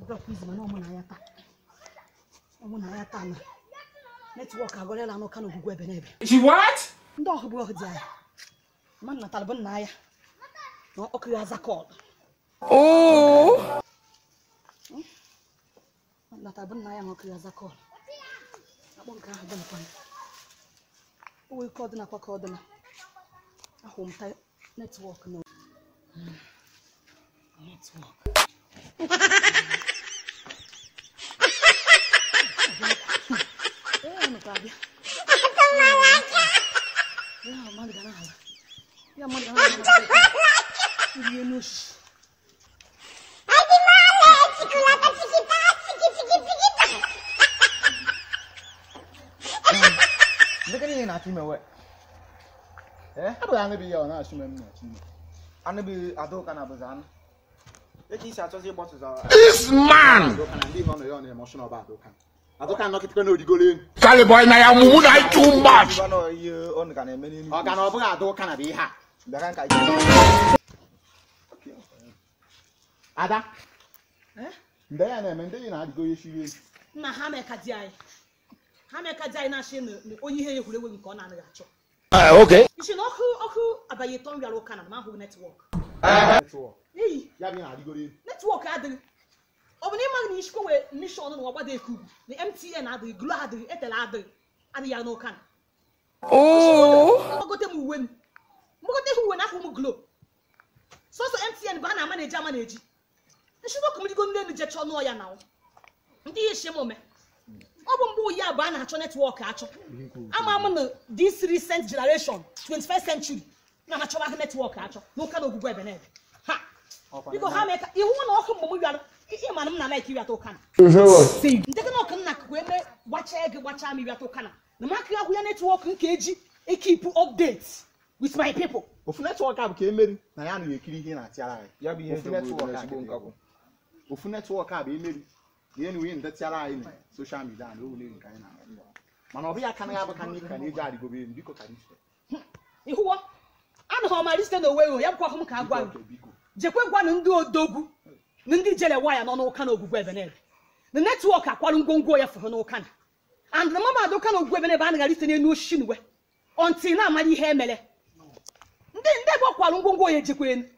ọbịakwa izi mana ọmụ na ya taa ọmụ na ya taa na netwọk agọrịla anụ ka n'ogwugwu ebe n'ebe She what? ndị ọhụ bụ ọhụ dị anya ma nna talibụ nna ya na ọkụ ya aza kọl Oh. nna talibụ nna ya na ọkụ ya aza kọl akpọ nke ahụ dị nakwa o wee ka ọ dị nakwa ka ọ dị na ahụ m ta netwọk na netwọk ee nụkwa abịa ya mmadụ ga na-ala ya mmadụ ga na-ala ihe n'osisi Ndekere ihe na-achọ ime we. Eh? Abụghị anụ bụ ihe ọ na-achọ ime m na-achọ ime. Anụ bụ Adauka na abụzị anụ. Echi isi achọzi ịgbọtụza This man. Adauka na ndị nọ na ya ọ na-eme ọsụ n'ọba Adauka. Adauka nọkịtakwa na odigolo elu. Charlie boy na ya mumu na I too much. Ọ ga na ọ bụghị Adauka na bụ ihe a. Bịara nka ije. Ada. Eh? Mgbe ya na-eme ndị yi na-adịgo ihe shiri elu. nna ha meka di anyị ha meka di anyị na-achị na na onye ihe ya egwuregwu nke ọ na-anaghị achọ Uh, okay. isi na ọkụ ọkụ abalị ịtọ m bịara ụka na m ahụghị netwọk Netwọk. eyi Ya bụ ihe na-adịgoro elu. netwọk adịghị ọ bụ na ịmaghị na ishikwa wee nishọn na ọgbada ekugu na mtn adịghị glo adịghị etele adịghị adịghị ya n'ụka na Oh. mgbagote m uwe m mgbagote ha uwe na ahụ m glo sọsọ mtn bụ a na-ama na-eji ama na-eji nshidọkụ m digo ndị elu jechọ nụọ ya na ndị ihe shi m ome ọ bụ mgbe ụyi abụọ a na-achọ netwọk achọ ama m na this recent generation 21st century na achọba netwọk achọ n'ụka na ogwugwu ebe na ebe ha biko ha mee ka iwu na ọkụ mgbe m bịara ihe mana m na laik ịrịata ụka na ndekọ na ọkụ nna akụkụ eme gbachaa gị gbachaa m ịrịata ụka na na m akịghị ahụ ya netwọk nke eji ekipu update with my people ofu netwọk a bụ ka emeri na ya anaghị ekiri ihe na-atịara anyị ya bụ ihe Ofu eji netwọk obodo a ezigbo ka nkakwu ofu netwọk a bụ emeri na ihe na ndetịara anyị na soshal midia na owule nke anyị na-arụ mana ọ bụghị aka na ya bụ ka ndị ka na-eji adịgobe elu biko ka ife ịhụwo anụghị ọmara site na owe ya bụkwa ọhụ m ka agwa gị biko jekwe gwanụ ndị odogwu na ndị jele waya nọ n'ụka na ogwugwu ebe n'ebe na netwọk akwarụ ngwongwo ya fụrụ n'ụka na and na mama adụka na ogwugwu ebe n'ebe anaghị site n'elu osisi n'uwe ọntị na-amara ihe emere ndị ndị ebe ọ kwarụ ngwongwo ya ejekwa elu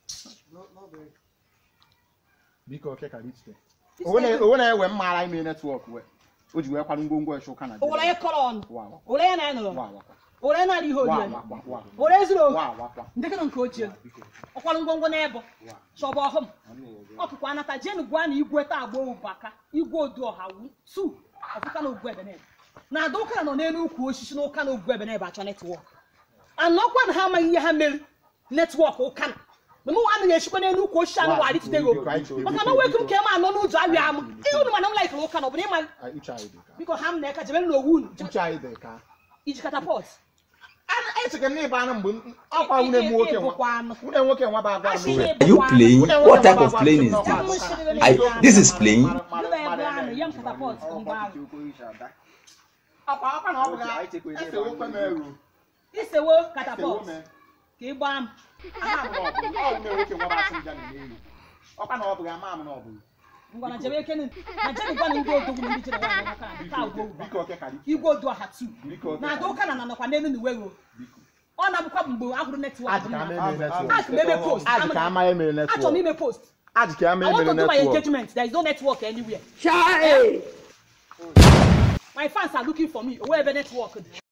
biko oke ka ife onwe na-ewe mmaara ime netwọk we o ji wee kwado ngwongwo eche ụka na owere ya kọrọ ọnụ Wa wakwa. owere ya na ya nụrụ Wa wakwa. owere ya na-arị ihe Wa ori wakwa. Wa owere zuru oke Wa wakwa. ndị gịnị nke ochie Biko. ọkwarụ ngwongwo n'ebe Wa. chọba ọhụm ọkụkwa anata jenu gwa na igwe taa agba ụbaka igwe odu ọha wu tu ọfụka na ogwu ebenebe na ada ụka nọ n'elu ukwu osisi na ụka na ogwu ebenebe achọ netwọk anọkwa na ha amaghị ihe ha mere netwọk ụka na na mụ anaghị echikwa n'elu ukwu osisi anụ wa arịtụtego maka na wekum ka ema anọ n'ụzọ arịa amụ ihe unu mana m laikere ụka na ọ bụ na ịma Ah, uche anyị dị ka biko ha m na-eka jebere n'owu unu uche anyị dị ka iji katapọt echeke m n'ịba anụ mgbe m- ọkwa nwunye m nwoke nwa ịbụkwa anụ nwunye nwoke nwa bụ agwa m Achị nwe. Are you playing? What type of playing is Mụ this? sịrị I, na- this is playing. Ndị na-ebu anụ, ya m katapọt mgbe ahụ. Akwa akwa na ọ bụ ya efe okwe m eru isewo efe katapọt ome ka ị gbaa m aha m na ọ bụ ọ nwunye nwoke nwa bụ asị nja na n'elu ọkwa na ọ bụ ya ama m na ọ bụ ngwa na jebe ekene na jebe gwa na ndị odogwu na ndị jere nwaanyị n'ụka na nke agwa ụba biko oke ka dị igwe odu ọha tu biko oke na ada ụka na na nọkwa n'elu na uwe ruo biko ọ na-abụkwa mgbe ahụrụ netwọk Adị ka ama emere netwọk Ask m eme post adị ka ama emere achọrọ m netwọk ime post adị ka ama I want emere to do my netwọk engagement there is no network anywhere Charlie. my fans are looking for me owe ebe netwọk dị